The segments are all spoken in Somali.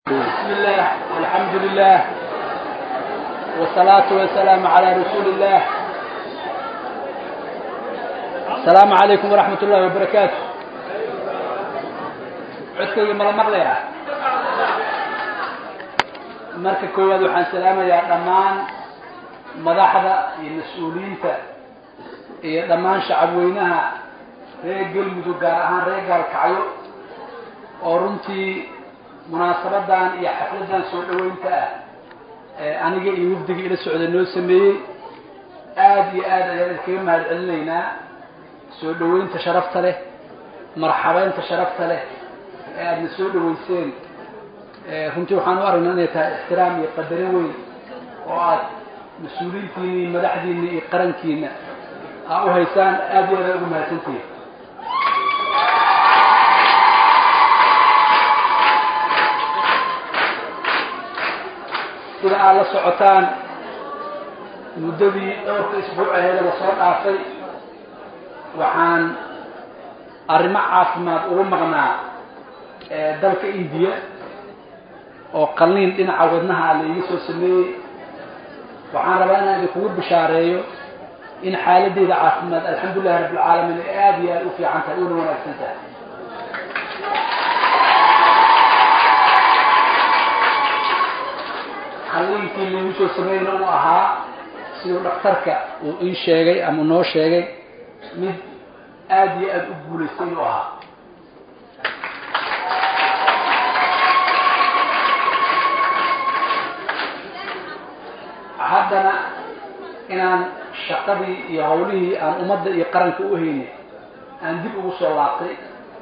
بسم الله والحمد لله والصلاة والسلام على رسول الله السلام عليكم ورحمة الله وبركاته codkayga mala maqlaya marka koowaad waxaan salaamayaa dhammaan madaxda iyo mas-uuliyiinta iyo dhammaan shacabweynaha reer galmudug gaar ahaan reer gaalkacyo oo runtii munaasabadan iyo xafladan soo dhaweynta ah ee aniga iyo wafdiga ila socda noo sameeyey aada iyo aad ayaan idinkaga mahad celinaynaa soo dhaweynta sharafta leh marxabeynta sharafta leh ee aadna soo dhaweyseen runtii waxaan u aragnaa inay tahay ixtiraam iyo qadarin weyn oo aad mas-uuliyiintiina iyo madaxdiina iyo qarankiina aa u haysaan aad iyo aad ugu mahadsantihin sida aad la socotaan muddadii dhowrka isbuuc aheeda lasoo dhaafay waxaan arrimo caafimaad ugu maqnaa dalka indiya oo qalniin dhinaca wadnaha la iga soo sameeyey waxaan rabaa inaan idinkugu bishaareeyo in xaaladeyda caafimaad alxamdulilahi rabbilcaalamiin ay aada iyo aada u fiican tahay una wanaagsan tahay qalliinkii laigu soo sameeyna uu ahaa siduu dhakhtarka uu ii sheegay ama noo sheegay mid aada iyo aada u guulaystay inuu ahaa haddana inaan shaqadii iyo hawlihii aan ummadda iyo qaranka u haynay aan dib ugu soo laabtay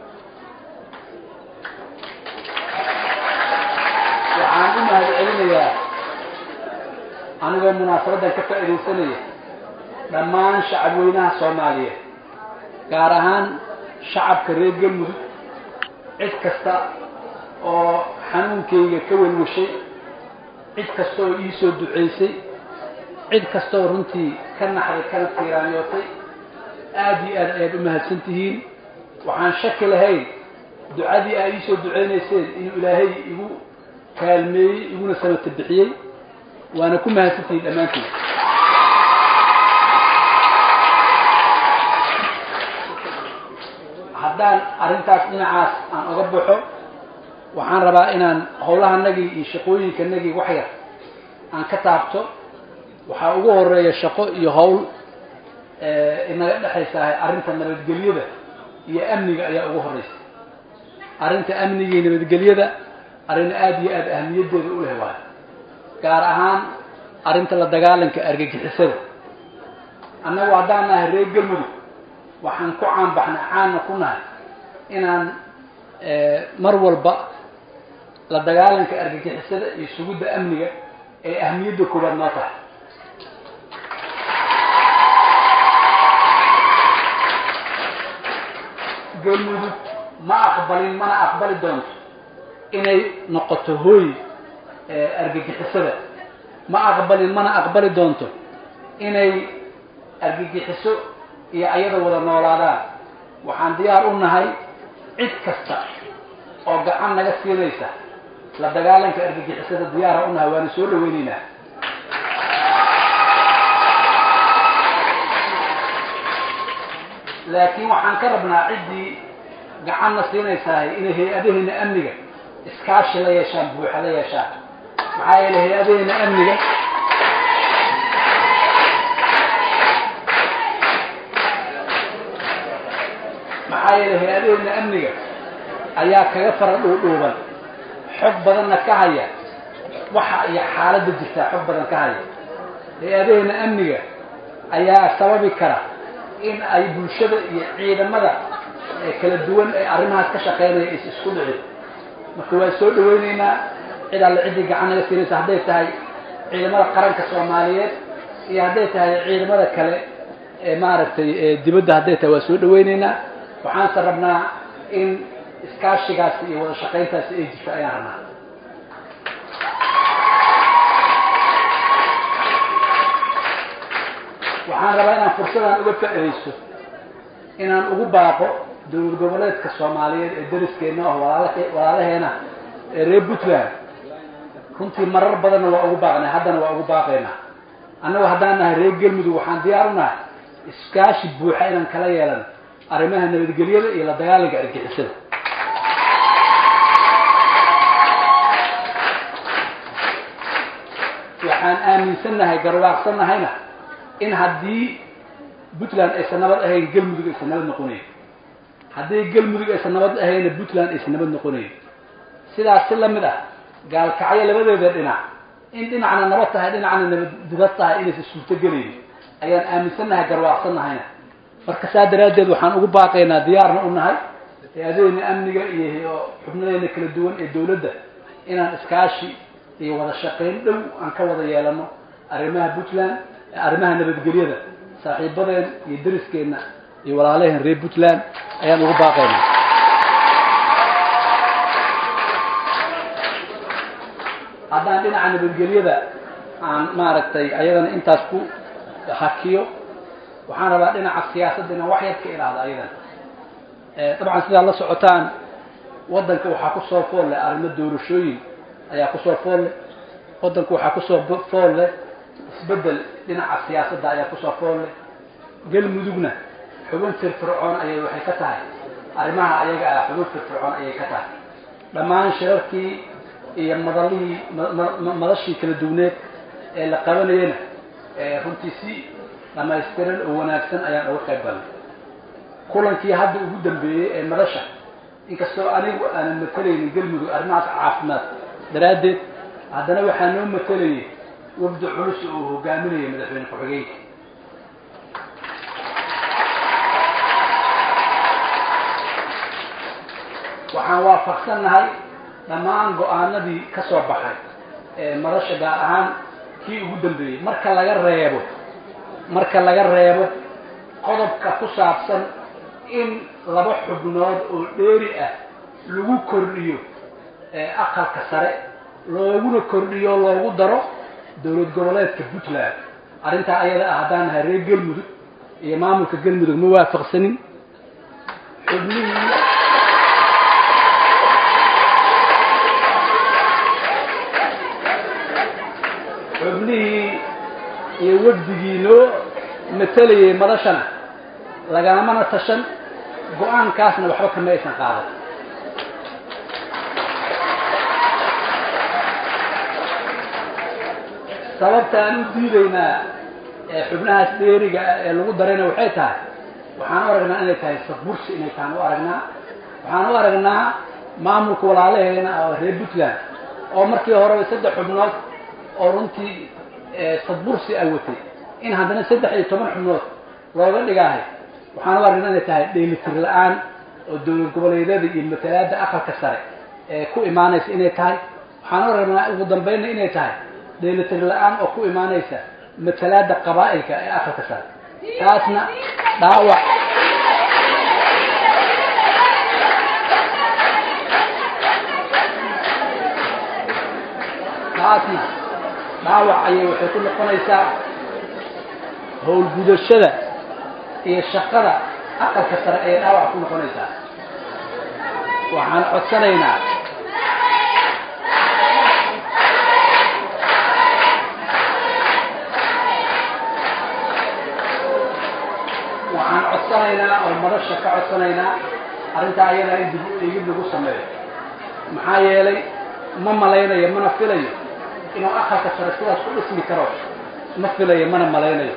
waxaan u mahad celinayaa anigoo munaasabaddan ka faa'iidaysanaya dhammaan shacabweynaha soomaaliyeed gaar ahaan shacabka reer galmudug cid kasta oo xanuunkayga ka welwashay cid kasta oo ii soo duceysay cid kastaoo runtii ka naxday kana tiiraanyootay aada iyo aad ayaad u mahadsan tihiin waxaan shaki lahayn ducadii aa ii soo duceynayseen inuu ilaahay igu kaalmeeyey iguna samata bixiyey waana ku mahadsan tihiin dhammaantiin haddaan arrintaas dhinacaas aan oga baxo waxaan rabaa inaan howlahanagii iyo shaqooyinkanagii wax yar aan ka taabto waxaa ugu horeeya shaqo iyo howl inaga dhexaysahay arrinta nabadgelyada iyo amniga ayaa ugu horeysa arrinta amniga iyo nabadgelyada arrin aada iyo aada ahmiyaddeeda u leh waayo gaar ahaan arrinta la dagaalanka argagixisada annagu haddaan nahay reer galmudug waxaan ku caanbaxnay caanna ku nahay inaan mar walba la dagaalanka argagixisada iyo sugidda amniga ee ahmiyadda koowaad noo tahay galmudug ma aqbalin mana aqbali doonto inay noqoto hooy argagixisada ma aqbalin mana aqbali doonto inay argagixiso iyo ayada wada noolaadaan waxaan diyaar u nahay cid kasta oo gacan naga siinaysa la dagaalanka argagixisada diyaara u nahay waana soo dhaweyneynaa laakiin waxaan ka rabnaa ciddii gacanna siinaysahay inay hay-adaheena amniga iskaashi la yeeshaan buuxa la yeeshaan maxaa yeelay hay-adaheena amniga maxaa yeelay hay-adaheena amniga ayaa kaga fara dhuudhuuban xog badanna ka haya waxa iyo xaaladda jirtaa xog badan ka haya hay-adaheena amniga ayaa sababi kara in ay bulshada iyo ciidamada kala duwan ee arrimahaas ka shaqeynaya is isku dhicin marka waa soo dhaweyneynaa cid alle ciddii gacan naga siinaysa hadday tahay ciidamada qaranka soomaaliyeed iyo hadday tahay ciidamada kale ee maaragtay dibadda hadday tahay waa soo dhaweyneynaa waxaanse rabnaa in iskaashigaasi iyo wada shaqayntaasi ay jirto ayaan rabnaa waxaan rabaa inaan fursadan uga faa'iidaysto inaan ugu baaqo dowlad goboleedka soomaaliyeed ee dariskeena ah walaalahe walaalaheena ee reer puntland runtii marar badanna waa ugu baaqnay haddana waa ugu baaqaynaa annagu haddaan nahay reer galmudug waxaan diyaar u nahay iskaashi buuxa inaan kala yeelano arrimaha nabadgelyada iyo la dagaalanka argixisada waxaan aaminsannahay garwaaqsannahayna in haddii puntland aysan nabad ahayn galmudug aysan nabad noqonayn haddii galmudug aysan nabad ahayna puntland aysan nabad noqonayn sidaas si lamid ah gaalkacyo labadeeda dhinac in dhinacna nabad tahay dhinacna nabad dibad tahay inaysan suurtogelaynin ayaan aaminsannahay garwaaqsannahayna marka saa daraaddeed waxaan ugu baaqaynaa diyaarna u nahay hay-adaheena amniga iyo xubnadeena kala duwan ee dawladda inaan iskaashi iyo wada shaqayn dhow aan ka wada yeelano arrimaha puntland arrimaha nabadgelyada saaxiibadeen iyo dariskeenna iyo walaalaheen reer puntland ayaan ugu baaqaynaa haddaan dhinaca nabadgelyada aan maaragtay ayadana intaas ku hakiyo waxaan rabaa dhinaca siyaasadda inaan wax yar ka ilaahdo ayadana dabcan sidaad la socotaan waddanka waxaa kusoo fool leh arrimo doorashooyin ayaa kusoo fool leh waddanku waxaa kusoo fool leh isbeddel dhinaca siyaasadda ayaa kusoo fool leh galmudugna xubin firfircoon ayay waxay ka tahay arrimaha ayaga ah xubin firfircoon ayay ka tahay dhammaan shirarkii iyo madalihii madashii kala duwneed ee la qabanayana runtii si dhamaystiran oo wanaagsan ayaan uga qayb galnay kulankii hadda ugu dambeeyey ee madasha inkastoo anigu aanan matalaynin galmudug arrimahaas caafimaad daraaddeed haddana waxaa noo matalayay wafdi culus oo uu hogaaminayay madaxweyne ku-xigeenka waxaan waafaqsannahay dhammaan go-aanadii ka soo baxay ee madasha gaar ahaan kii ugu dambeeyey marka laga reebo marka laga reebo qodobka ku saabsan in laba xubnood oo dheeri ah lagu kordhiyo aqalka sare looguna kordhiyo loogu daro dowlad goboleedka puntland arrintaa ayada ah haddaan nahay reer galmudug iyo maamulka galmudug ma waafaqsanin xubnihii xubnihii iyo wafdigii noo matalayay madashana lagalamana tashan go-aankaasna waxba kama aysan qaadan sababta aan u diidaynaa xubnahaas dheeriga ah ee lagu darayna waxay tahay waxaan u aragnaa inay tahay sabursi inay tahan u aragnaa waxaan u aragnaa maamulka walaalaheena oo reer puntland oo markii horeba saddex xubnood oo runtii sadbursi a watay in haddana saddex iyo toban xubnood looga dhigaahay waxaan u aragnaa inay tahay dheelitir la-aan oo dowlad goboleedyada iyo matalaada aqalka sare ee ku imaanaysa inay tahay waxaan u aragnaa ugu dambeynna inay tahay dheelitir la-aan oo ku imaanaysa matalaada qabaa'ilka ee aqalka sare taasna dhaawac taasna dhaawac ayay waxay ku noqonaysaa howlgudashada iyo shaqada aqalka sare ayay dhaawac ku noqonaysaa waxaan codsanaynaa waxaan codsanaynaa oo madasha ka codsanaynaa arrintaa ayadaa in dib eegid lagu sameeyo maxaa yeelay ma malaynayo mana filayo inuu aqalka sare sidaas ku dhismi karo ma filayo mana malaynayo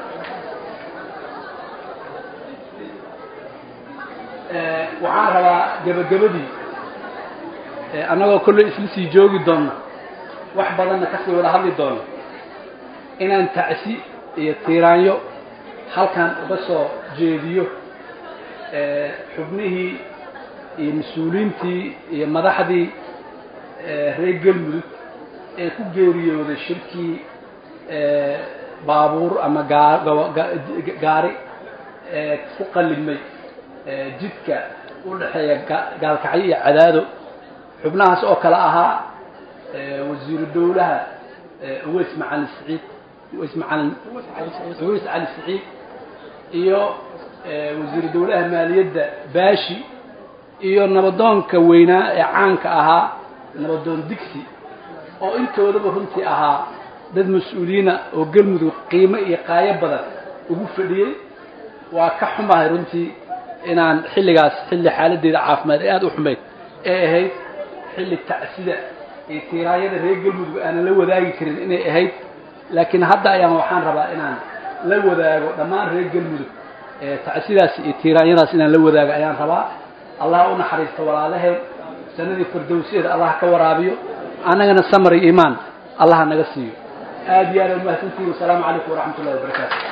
waxaan rabaa gebagabadii annagoo kolley isla sii joogi doonna wax badanna kasii wada hadli doonna inaan tacsi iyo tiiraanyo halkan uga soo jeediyo xubnihii iyo mas-uuliyiintii iyo madaxdii reer galmudug ee ku geeriyooday shirkii baabuur ama gaari ee ku qalimay jidka u dhexeeya gaalkacyo iyo cadaado xubnahaas oo kale ahaa wasiiru dowlaha uweys macalin saciid uweys macalin uweys cali saciid iyo wasiiru dowlaha maaliyadda baashi iyo nabadoonka weynaa ee caanka ahaa nabadoon digsi oo intoodaba runtii ahaa dad mas-uuliyiina oo galmudug qiimo iyo qaayo badan ugu fadhiyey waa ka xumahay runtii inaan xilligaas xilli xaaladdeeda caafimaad ee aada u xumayd ee ahayd xilli tacsida iyo tiiraayada reer galmudug aanan la wadaagi karin inay ahayd laakiin hadda ayaan waxaan rabaa inaan la wadaago dhammaan reer galmudug tacsidaas iyo tiiraanyadaas inaan la wadaago ayaan rabaa allah u naxariisto walaalaheen sanadii fardowsiyeeda allah ka waraabiyo annagana samar iyo iimaan allah naga siiyo aad iyo aad umahadsantihin wasalaamu calaykum waraxmat ullahi wabarakaatu